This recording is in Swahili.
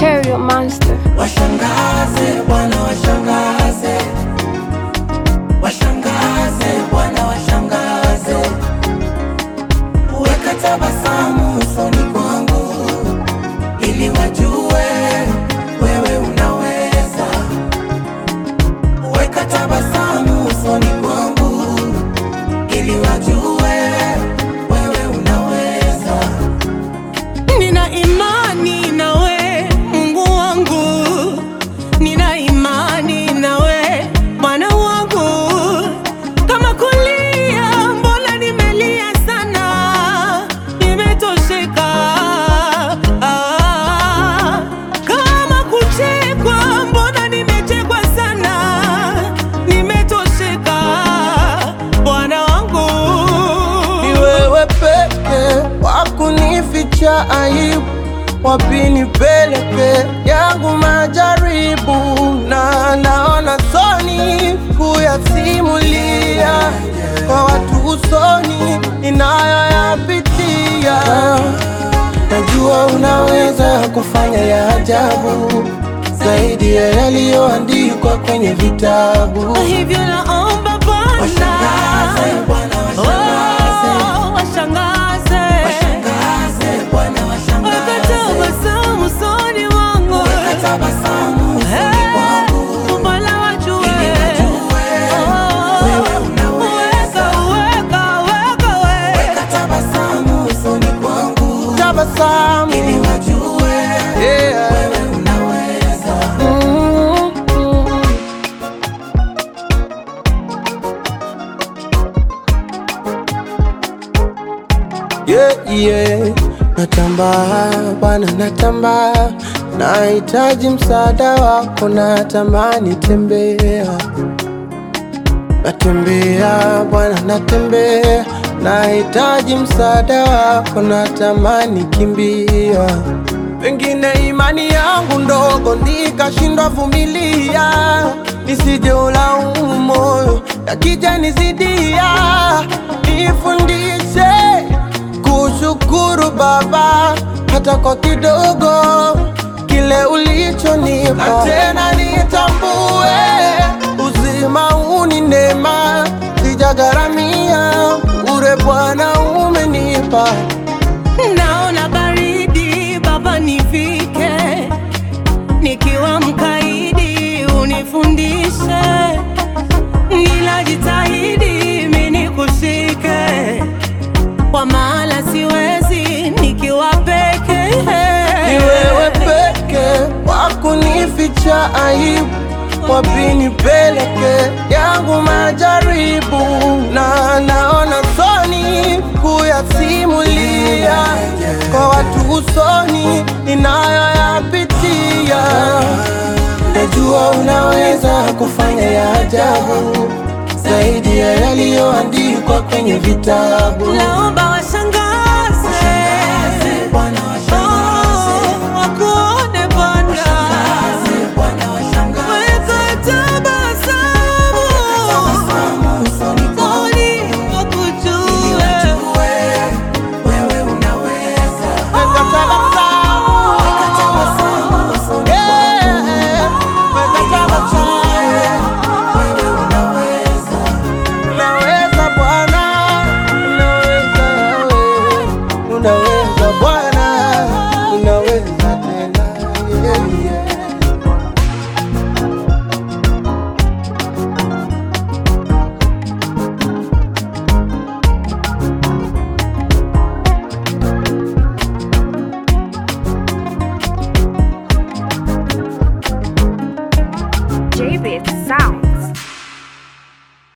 Stereo Monster. Washangaze Bwana, washangaze, washangaze Bwana, washangaze, weka tabasamu usoni kwangu ili wajue wewe unaweza. Weka tabasamu usoni kwangu ili wajue wewe unaweza. Nina imani nawe Mungu wangu, nina imani nawe Bwana wangu. Kama kulia, mbona nimelia sana, nimetosheka. Ah, kama kuchekwa, mbona nimechekwa sana, nimetosheka. Bwana wangu Ni wewe peke wakunificha aibu, wapi nipeleke yangu majaribu, na naona soni kuyasimulia kwa watu usoni ninayoyapitia. Najua unaweza kufanya ya ajabu zaidi ya yaliyoandikwa kwenye vitabu. hivyo naomba Bwana Washangaze Bwana, washangaze, Oh, washangaze washangaze Bwana, washangaze. wakatabasamu usoni mwangu Weka tabasamu usoni kwangu Mola wajue ili wajue Oh, wewe unaweza. weka, weka, weka, we. Weka tabasamu usoni kwangu Tabasamu ili wajue yeah. wewe unaweza. Mm, mm. Yeah, yeah. Natamba Bwana, natamba, nahitaji msaada wako, natamani tembea, natembea Bwana, natembea, nahitaji msaada wako, natamani kimbia Pengine imani yangu ndogo nikashindwa vumilia, nisije ulaumu moyo yakija nizidia. Nifundishe kushukuru Baba hata kwa kidogo kile ulichonipa, na tena nitambue uzima huu ni neema, sijagharamia bure, Bwana umenipa. Naona baridi Baba, nifike nikiwa mkaidi, unifundishe, ninajitahidi mimi nikushike, kwa maana siwezi nikiwa peke. Ni wewe peke wakunificha aibu, wapi nipeleke yangu majaribu, na naona soni kuyasimulia kwa watu usoni ninayoyapitia. Najua unaweza kufanya ya ajabu zaidi ya yaliyoandikwa kwenye vitabu. Naomba washangaze